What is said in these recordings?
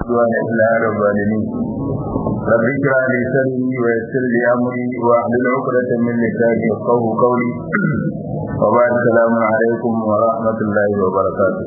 عدوان إلا على الظالمين رب اشرح لي صدري ويسر لي أمري واحلل عقدة من لساني يفقهوا قولي وبعد السلام عليكم ورحمة الله وبركاته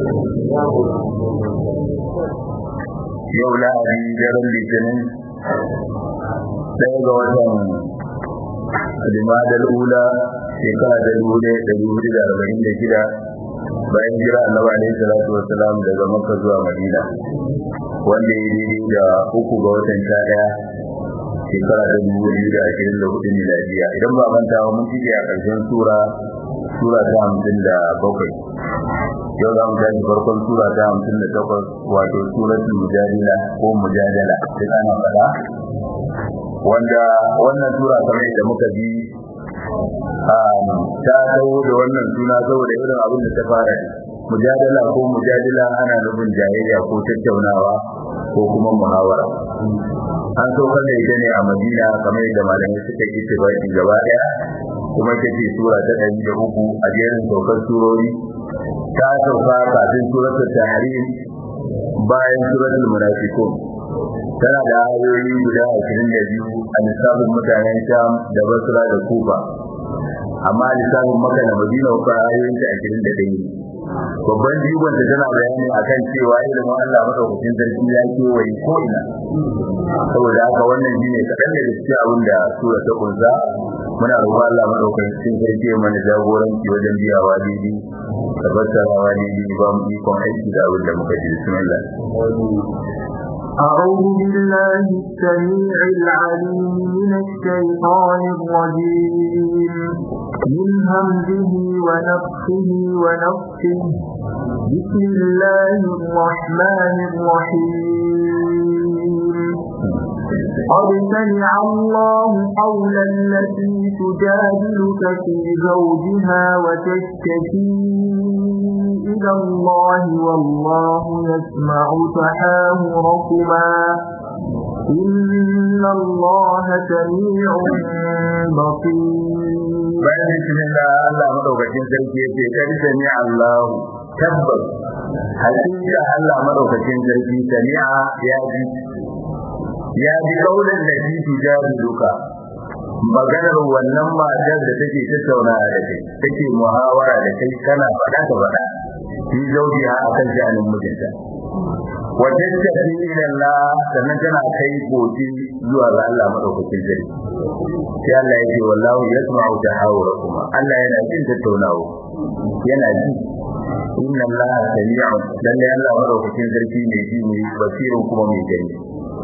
yau lahadi daren litinin ɗaya ga watan limadar ula shekara da dubu ɗaya da dubu da arba'in da shida bayan jira annabi alaihi salatu wasalam daga makka zuwa madina wanda ya yi da uku ga watan sha ɗaya shekara da dubu biyu da ashirin da hudu miladiya idan ba manta ba mun cike a ƙarshen sura sura ta hamsin da bakwai yau za mu tashi farkon sura ta hamsin da takwas wato suratul mujadila ko mujadala sai ana faɗa wanda wannan sura kamar da muka bi ta dawo da wannan suna saboda irin abin da ta fara mujadala ko mujadila ana nufin jayayya ko tattaunawa ko kuma muhawara an saukar da ita ne a madina kamar yadda malamai suka yi tibaki gaba daya kuma ta ce sura ta ɗari da uku a jerin saukar surori ta sauka kafin suratul tahrim bayan suratul munafiqun tana da ayoyi guda ashirin da biyu a lissafin mutanen sham da basra da kufa amma lissafin maka da madina kuma ayoyin ta ashirin da ɗaya babban jigon ta tana bayani akan cewa ilimin Allah madaukakin sarki ya kewaye ko ina saboda haka wannan shine kaɗan daga cikin abin da sura ta kunsa muna roƙon Allah madaukakin sarki ya mana jagoranci wajen biyawa daidai da fassarawa daidai ba mu ikon aiki da abin da muka ji bismillah أعوذ بالله السميع العليم من الشيطان الرجيم من همزه ونفخه ونفخه بسم الله الرحمن الرحيم قد سمع الله قول التي تجادلك في زوجها وتشتكي إلى الله والله يسمع تحاوركما إن الله سميع بصير bayan bismillah Allah madaukakin sarki yace kar sami Allah tabbas hakika Allah madaukakin sarki sami'a ya ji ya ji kaulan da ji tujadiluka maganar wannan matar da take tattauna da kai take muhawara da kai kana faɗa ta faɗa fi zaujiha akan sha'anin mijinta wa tattabi ila Allah sannan tana kai gobe zuwa ga Allah madaukakin sarki sai Allah ya ce wallahu yasma'u tahawurakum Allah yana jin tattaunawa yana ji inna Allah sami'un lalle Allah madaukakin sarki ne ji ne basirun kuma mai gani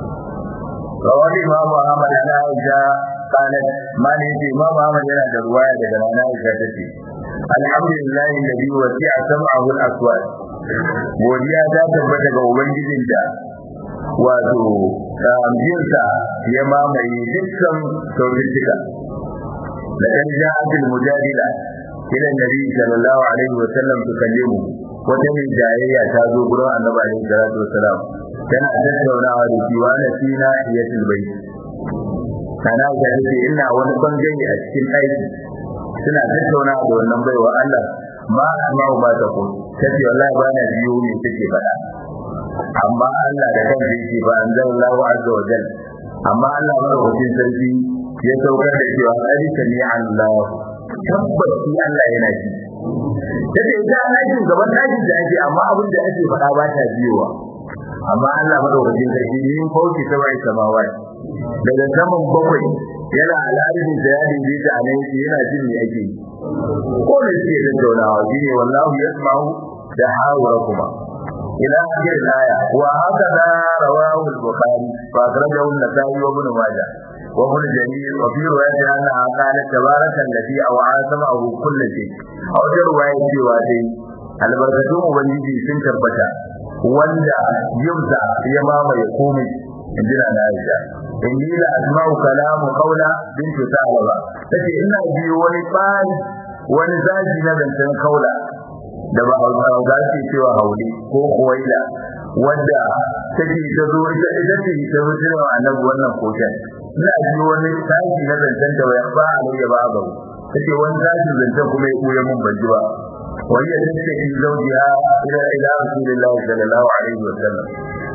rawar Imam Ahmad ana Aisha قالت ما نيجي ما ما yana da ruwaya daga nana Aisha tace alhamdulillah alladhi wasi'a sam'ahu al-aswat godiya ta tabbata ga ubangijin da wato amjinsa ya mamaye dukkan sautuka da ɗan ja'atul mujadila ila nabi sallallahu alaihi wa sallam tukallimu wata mai jayayya ta zo gurin annabi alaihi salatu wasalam tana tattaunawa da shi wa na fina iyatul bayt kana ga ce ina wani bangare a cikin aiki suna tattaunawa da wannan baiwa Allah ma asma'u ba ta ko tace wallahi ba na biyo ne take faɗa amma Allah da kansa yake ba anzalallahu azza wa jalla amma Allah madaukakin sarki ya saukar da cewa alika ni Allah tabbas shi Allah yana ji tace ita ana jin gaban dakin da ake amma abin da ake faɗa ba ta biyowa amma Allah madaukakin sarki yin fauki ta bai samawai daga saman bakwai yana al'adun da ya dinge ta a nan yana jin me ake yi ko ne ke da daunawa shine wallahu yasma'u da hawara kuma ila akhir al-aya wa hakada rawahu al-bukhari fa akhrajahu an-nasa'i wa ibn majah wa ibn jarir wa fi riwayati anna qala tabaraka alladhi aw'a sama'ahu kull shay aw da riwaya cewa dai albarkatun ubangiji sun tabbata wanda yumza ya mamaye komai injina na Aisha inni la asma'u kalamu qawla bintu Salaba tace ina biyo wani tsari wani zaji na zancen kaula da ba hausawa za su cewa hauli ko kuwaila wadda take ta zo ita ita ce ta zo cewa annabi wannan koken ina ji wani tashi na zancen da ya ba a ya ba ba take wani tashi zancen kuma ya koya mun ban ji ba wani ya tace ki zaujiha ila ila rasulillahi sallallahu alaihi wa sallam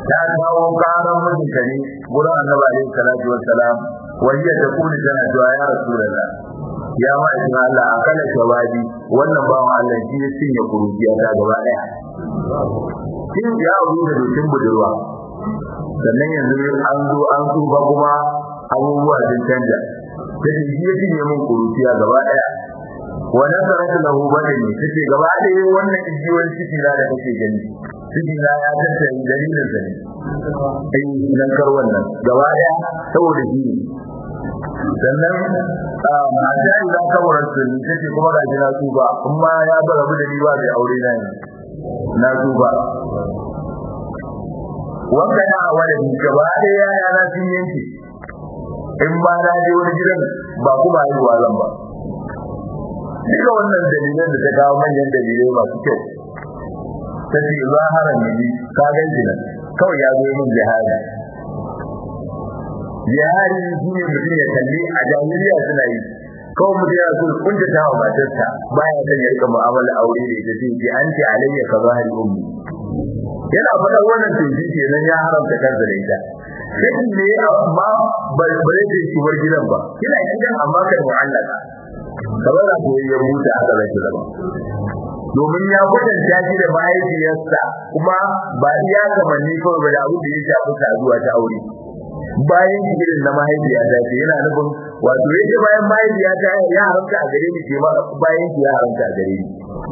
ta kawo karan mijinta ne gurin annabi alaihi salatu wassalam wanda ta kuli tana cewa ya rasulullah ya ma'aikin Allah a kala shawabi wannan bawan Allah shi ya cinye kuruciya ta gaba daya shin ya wuri da dokin budurwa sannan yanzu an zo an tsufa kuma abubuwa sun canja sai shi ya cinye min kuruciya gaba daya wa nasaratu lahu badani tace gaba daya wannan ijiyoyin ciki na da kake gani ciki na ya tattare dalilin sa ne sai nan kar wannan gaba daya saboda shi sannan a jari za ka wurin sunni take kuma ga jina tuba kuma ya bar abu da riba bai aure na ne na tuba wanda na wani gaba da yaya na sun yanke in ba na je wani gidan ba kuma yi wazan ba duka wannan dalilan da ta kawo manyan dalilai masu kyau ta ce zaharar nabi ka gan nan kawai ya zo min jihadi jihadi shi ne mutum ya kalli a jahiliya suna yi kawai mutum ya so kunta ta wa matarsa baya son ya rika mu'amala aure da ita sai ki an ce alayya ka zahari ummi yana faɗa wannan tunji kenan ya haramta kansa da ita sai ne amma ba zai ce ki bar gidan ba kina gidan amma ka mu'allaka kamar da koyi ya rubuta aka zai zama domin ya kwatanta shi da mahaifiyarsa kuma ba iya kamanni kawai ba da abin da ya shafi saduwa ta aure bayan irin na mahaifiya ta ce yana nufin wato yake bayan mahaifiya ta ya haramta a gare ni ke ma bayan ki ya haramta a gare ni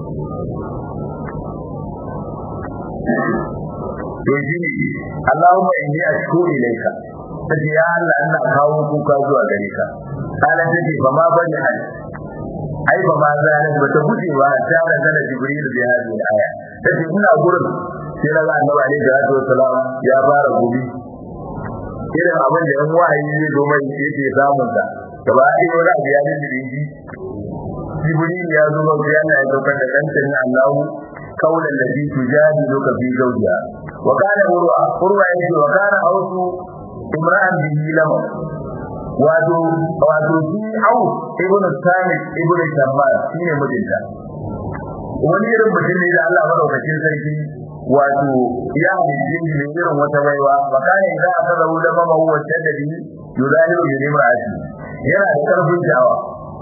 to shi ne Allahumma inni ashku ilayka sai ya Allah ina kawo kuka zuwa gare ka kana take fa ma bani hal ai ba ma zalim ba ta guje ba ta da kana jibril bi hadhihi aya sai ina gurin sai na ga annabi alaihi salatu wasalam ya fara gobe irin abin da yan wahayi ne domin yake samun ta gaba ɗaya wani abu ya da shi jibril ya zo ba ya na daukar da dan tani Allah kaulan da bi tujadi loka fi zawjiha wa kana urwa urwa yace wa kana ausu imra'an bihi lama wato wato shi au ibnu sami ibnu shammal shine mijinta wani irin mutum ne da Allah madaukakin sarki wato ya halice shi ne irin wata baiwa wa kana idza akaza da mama huwa tadbi yuzahiru bi imra'ati yana da karfin jawa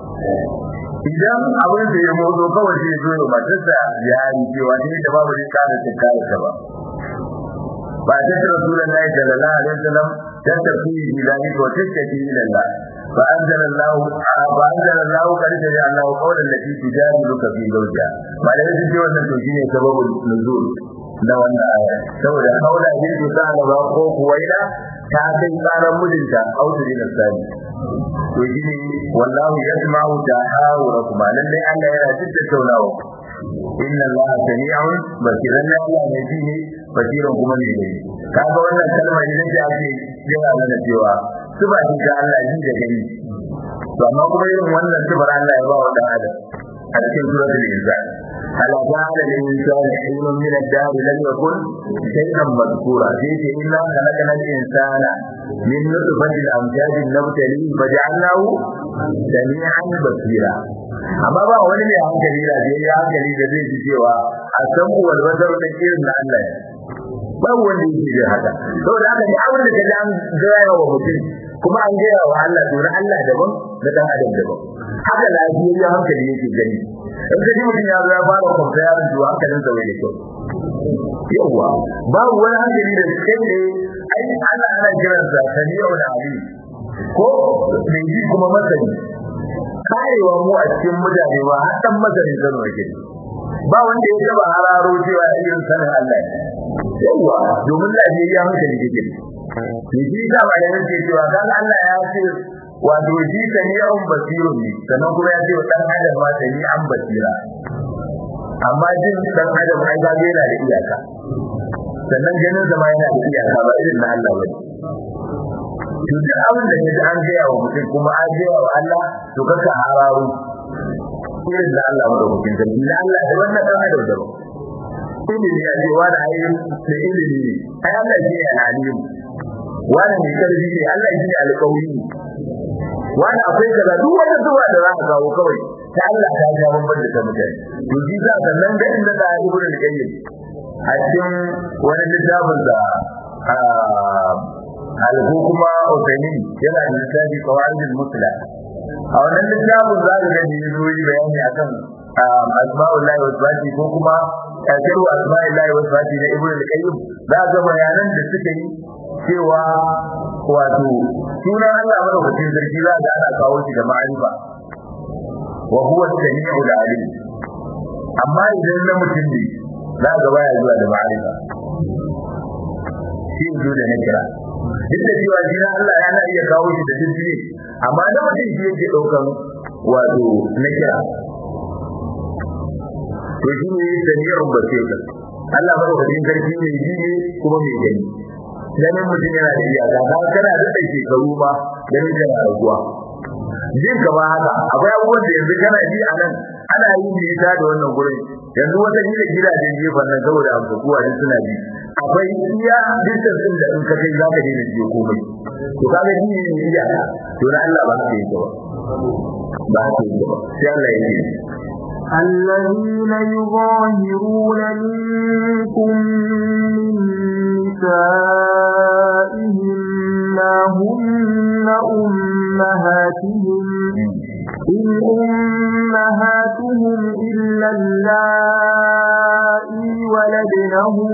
idan abin da ya motso kawai sai zo ya matarsa ya yi cewa ne da babu rika da tikkara ta ba ba ta rasulullahi sallallahu alaihi wasallam ta tafi bilani ko tattaki ila Allah fa anzala Allah fa anzala Allah kad ja'ala Allah qawlan lati tujadiluka fi zawjiha ba da yake wannan to shine sababul nuzul na wannan aya saboda kaula bin tsala ba ko kuwaida ta kai tsaran mijinta auduri da sani to shine wallahu yasma'u tahawurakum lalle Allah yana jin tattaunawa inna Allah sami'un basiran Allah ne ji ne basiran kuma ne ne kaga wannan kalmar idan ta ake yana nuna cewa sifa ce ta Allah ji da gani to amma kuma irin wannan sifar Allah ya ba wa dan adam a cikin suratul insan هل جعل الإنسان حين من الدهر لم يكن شيئا مذكورا فيه إلا خلقنا الإنسان من نطفة الأمجاد نبتليه فجعلناه سميعا بصيرا amma ba wani mai hankali da zai yi hankali da zai ji cewa a san wal bazar da irin na Allah ya ba wanda yake da haka saboda haka ne abin da kaje an gaya wa mutum kuma an gaya wa Allah to na Allah daban da dan adam daban haka lafiyayya hankali yake gani in ka ji mutum ya zo ya fara kwamfa yaron to hankalin sa bai da kyau yawa babu wani hankali da kai ne ai Allah ana kiransa sami'u da alim ko mai ji kuma masani karewa mu a cikin mutane ba har dan mazarin Kano yake ba wanda ya taba hararo cewa irin sanin Allah yawa domin lafiyayya hankali yake ne shi da ba yana ce cewa dan Allah ya ce wato ji sani an basirun ne sannan kuma ya ce wa dan adam ma sani an basira amma jin dan adam ai ga yana da iyaka sannan ganin zama yana da iyaka ba irin na Allah ba to duk abin da ya an gaya wa mutum kuma an gaya wa Allah to kaka hararo irin da Allah wanda mutum da na Allah da wannan dan adam da ilimi ya ce wani ayyukan da ilimi ne ai Allah shi ne alim wani mai karfi ne Allah shi ne alƙawari wani akwai kaza duk wata zuwa da za ka kawo kawai ta Allah ta ga babban da ta mutane to shi sa sannan ga inda da ibnu al-qayyim a cikin wani littafin da alko kuma Usaini yana da littafi qawaidul musla a wannan littafin za ka ga yi zuwa bayani akan asma'ullahi wa sifati ko kuma kafiru asma'illahi wa sifati na ibnu al-qayyim za ga bayanan da suka yi cewa wato sunan Allah madaukakin sarki za ga ana kawo shi da ma'arifa wa huwa as-sami'u al-alim amma idan na mutum ne za ga baya zuwa da ma'arifa shi zo da nakira duk da cewa jina Allah yana iya kawo shi da jinsi amma na mutum shi yake daukan wato nakira to shi ne sami'un basir Allah madaukakin sarki ne ji ne kuma mai gani ganin mutum yana da iyaka ba kana da ɗan shekaru ba ganin kana raguwa jin ka ba haka akwai abubuwan da yanzu kana ji a nan ana yin nisa da wannan gurin yanzu wata gida gidajen gefen nan saboda abubuwa duk suna ji akwai iya distance din da in ka kai za ka daina jiyo komai to kaga ji ne ne iyaka to na Allah ba haka yake ba ba haka yake ba sai Allah ya ce الذين يظاهرون منكم من نسائهم ما هن أمهاتهم إن أمهاتهم إلا اللائي ولدنهم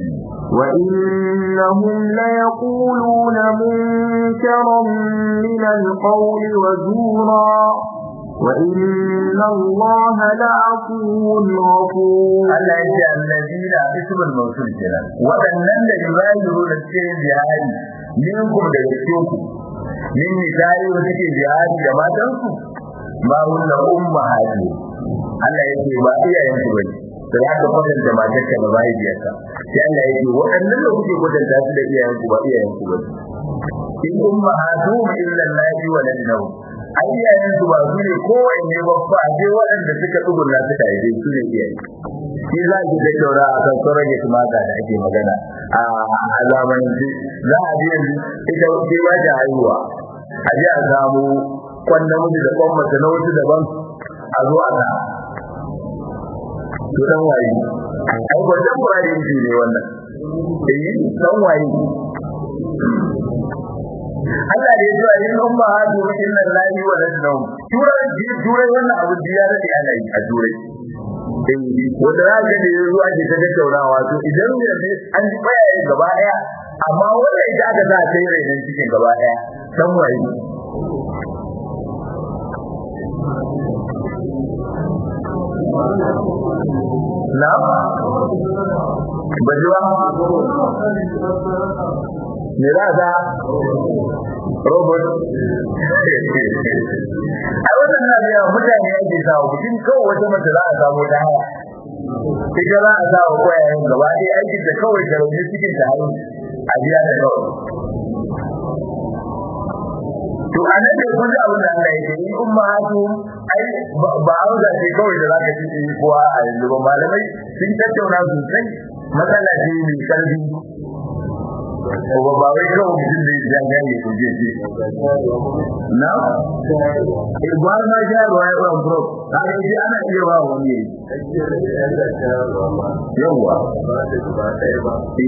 وإنهم ليقولون منكرا من القول وزورا وإن الله لعفو غفور Allah ya ce allazina ismul mawsul kenan wadannan da yuzahiru da cikin jihadi minkum da cikin ku min misali da suke jihadi da matan su ma hunna ummahati Allah ya ce ba iyayen su bane sai aka kwatanta matar ka da mahaifiyarka sai Allah ya ce wadannan da kuke kwatanta su da iyayen ku ba iyayen ku bane in ummahatu illa allahi wa ladnahu ai iyayen su ba su ne kowanne ba fa je waɗanda suka tsugunna suka yi su ne iyaye shi za ki da daura a kan sauran ya tumaka da ake magana a alamanci za a je ita ce ba ta haihuwa a je a samu kwan namiji da kwan mace na wasu daban a zo a sa to dan waye ai wannan kwarin shi ne wannan eh dan waye Allah da ya zuwa yin umma hadu inna lillahi wa inna ilaihi turai turai wannan abu da ya rade ana yi a turai wanda za ka da zuwa ke ta tattaunawa to idan ne an ji bayaye gaba daya amma wanda ita aka za ta yi rainan cikin gaba daya san waye na bajuwa me za ta robot a wannan na biya mutane yake samu mutum kawai wata mace za a samu ta haya ita za a sa wa kwayayen gaba ɗaya aikin da kawai da rauni cikin ta hanyar a biya da kawai to a nan da kun ji abin da Allah ya ce in umma hatu ai ba a wuza ce kawai da zaka ci yi kowa a yanzu ba malamai sun tattauna sosai matsala ce mai karfi ko ba wai kawai mutum da ya gane ko je ce na eh ba ma ja ruwa ya ran bro ka ga ji ana iya ba wani yayi yawa ba da ba ɗaya ba